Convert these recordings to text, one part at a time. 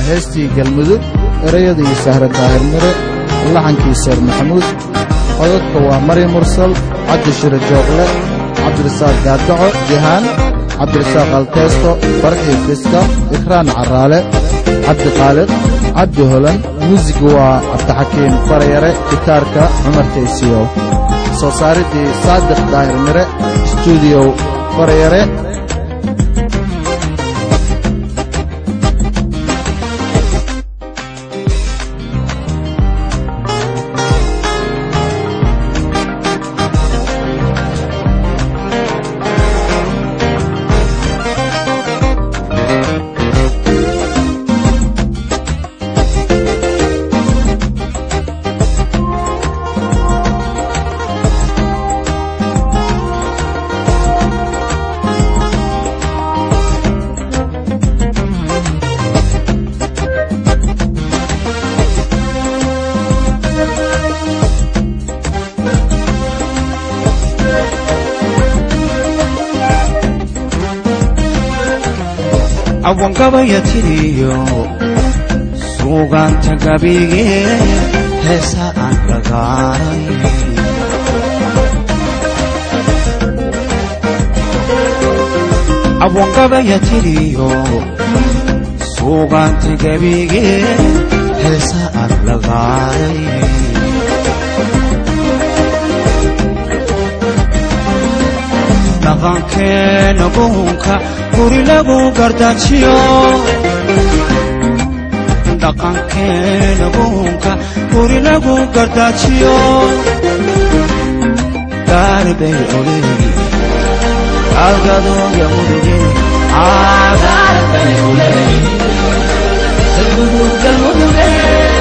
heestii galmudug erayadii sahre daahir mire laxankii seer maxamuud codadka waa mari mursal cabdi shire jooqle cabdirasaaq gaadaco jihaan cabdirasaaq alteesto farxii fiska ikraan carraale cabdi khaaliq cabdi holan muusigu waa cabdixakiim farayare gitaarka cumar taysiyow soo saariddii saadiq daahir mire stuudiyow farayare awangabaya tiriyo suugaanta gabigee heesa aan lagaaray awangabaya tiriyo suugaanta gabigee heesa aan lagaaray dhaqankeena buhunka guri lagu gardaajiyo dhaqankeena buhunka guri lagu gardaajiyo gaarbay oleegi algadooya muduge gaarbay oleegi galmuduge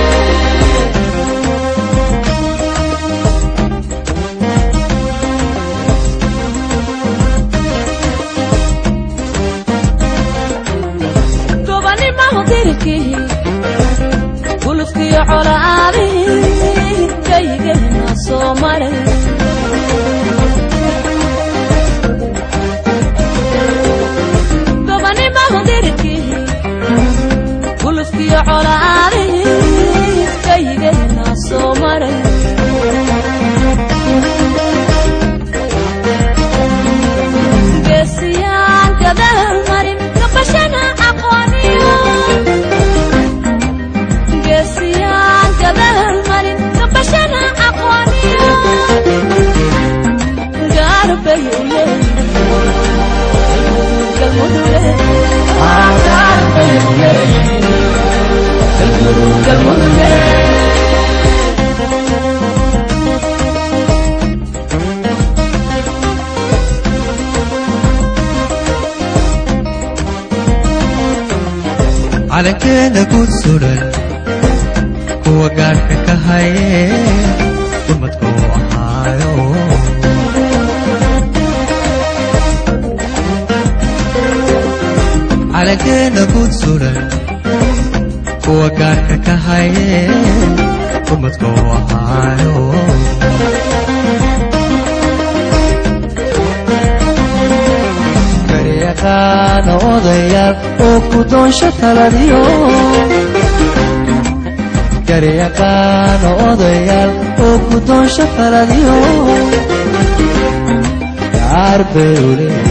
gulufkiyo colaadii kaygeena soo maray gobanimahu dirkii gulufkiyo colaadii kaygeena soo maray geesiyaan gadaal marin gabashana aqooniyo calankeena guud suran kuwa gaadhka ka haye dumadku ahaayo calankeena guud suran kuwa gaadhka ka haye dumadku ahaayo garyaqaana odayaal oo ku doonsho taladiyo garyaqaana odayaal oo ku doonsho taladiyo gaar bay u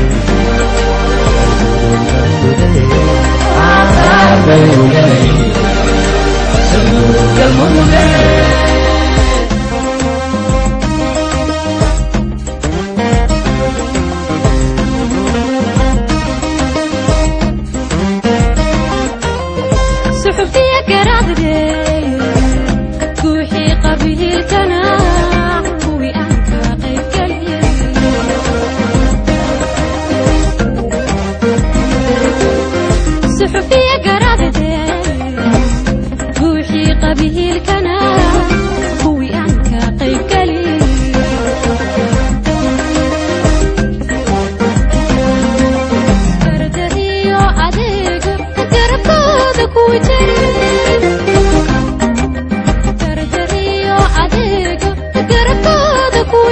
suxufiya garaadge guuxii qabiilkana kuwii aan ka qaybgeliyey suxufiya garaadge guuxii qabiilkana kuwii aan ka qaybgeliyey gardariyo adeega garabkooda kuwi gardariyo adeega garabkooda kuwi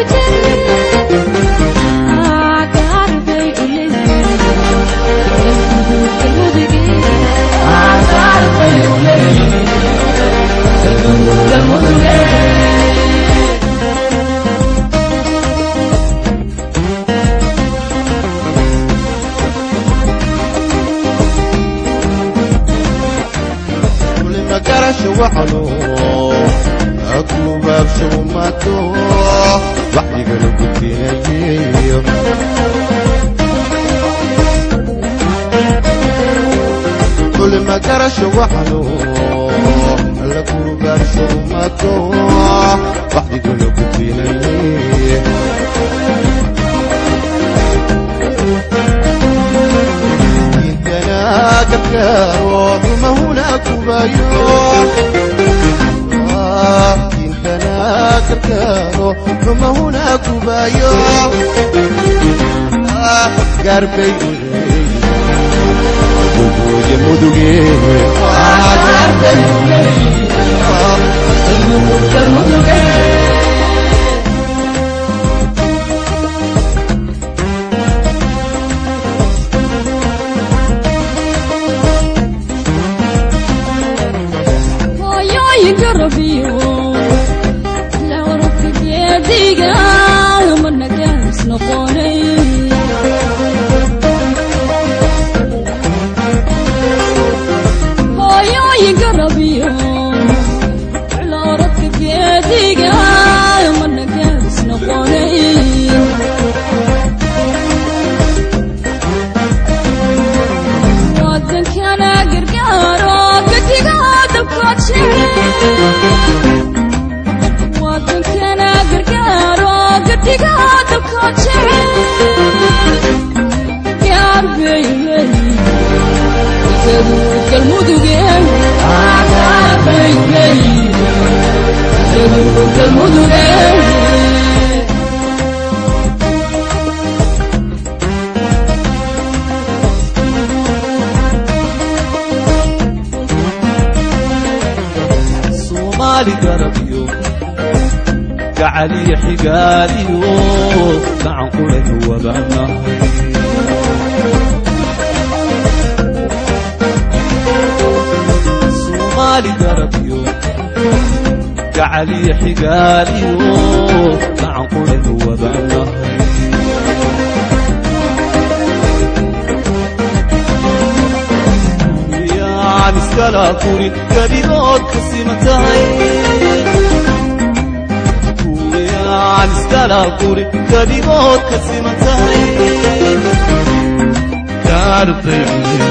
gaarbay u waxano akubaabshumato waxdigana gudbinayeyo kulma garasho waxano lakubaabshumato waxdigana gudbinaye كفكارو ثم هنا كبايو إنتنا كفكارو ثم هنا كبايو قربي وجوج مدوغي hooyooyinka rabiyo la warabka geediga mana gaas noqonay hooyooyinka rabiyo la warabka geediga mana gaas noqonay wadankana gargaaro gadiga dabkoodshe wadankana gargaaro gadiga dabkoodshe gaarbeyley isadu galmuduge gaarbeyley isadu galmuduge soomaali garabiyo gacaliyo xigaaliyo gacan kulanu wadaanahay soomaali garabiyo gacaliyo xigaaliyo gacan kulanu wadaanahay yaan iskala kurin gabigood ka siman tahay kuwiyaan iskala kurin gabigood ka siman tahay gaarbay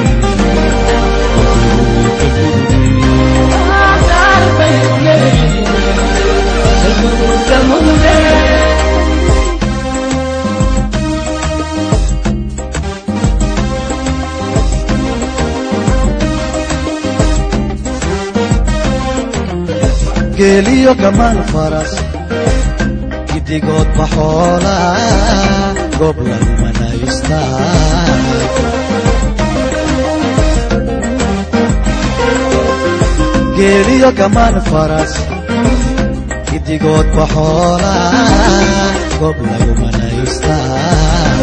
geeliyo gamaan faras gidigood baxoola goob lagu manaystaa geeliyo gamaan faras gidigood baxoola goob lagu manaystaa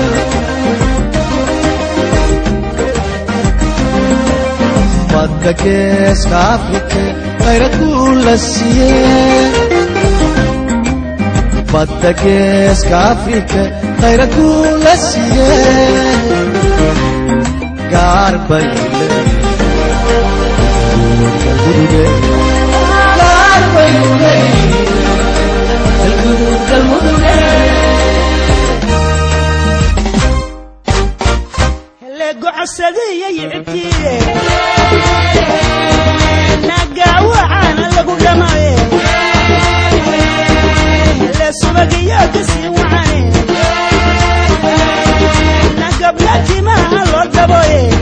badda geeska afrike qayrad buu la siiyey badda geeska afrike qayrad buu la siiyey gaar bay leeyihiin gaar bay gocosadiyay cibtiye nagaawacana lagu dhamaye le subagiyo kasii wacane nagabla timaha loo daboye